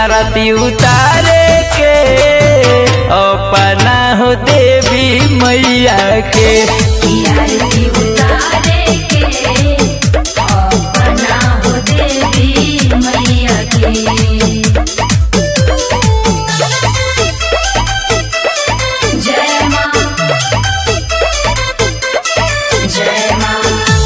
आरती उतारे के अपना हो देवी मैया के आरती उतारे के अपना हो देवी मैया के जय माँ जय माँ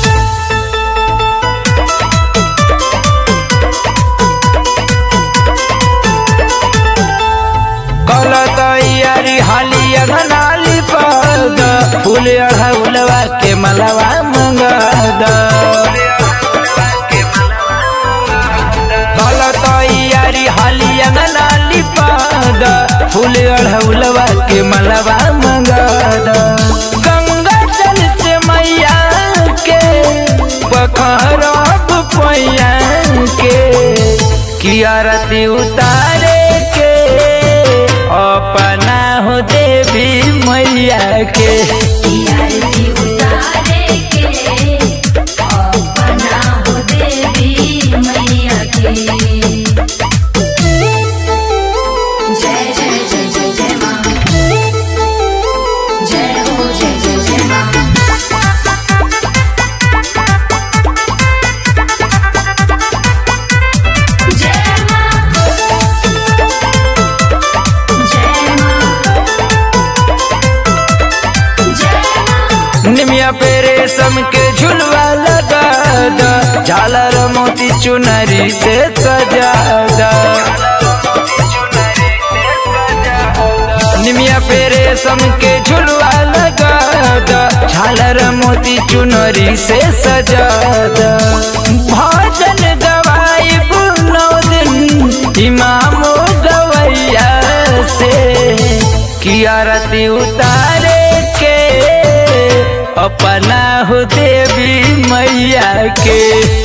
कल तैयारी हाली अगनाली पद फूल अढ़ौलवा के मलवा मंगद कल तैयारी हाली अगनाली पद फूल अढ़ौलवा के मलवा मंगद गंगा जल से मैया के पखरब पैया के की आरती उतारे के अपना हो देवी मैया के आरती उतारे के अपना हो देवी मैया के जय जय जय जय जय माँ जय हो जय जय जय माँ जय माँ जय माँ जय माँ निमिया पे रेशम के झुलवा लगा द झालर मोती चुनरी से सजा द निमिया पे रेशम के झुलवा लगा द झालर मोती चुनरी से सजा द भजन गवाई नौ दिन इमामो गवैया से की आरती उतारे के अपना हो देवी मैया के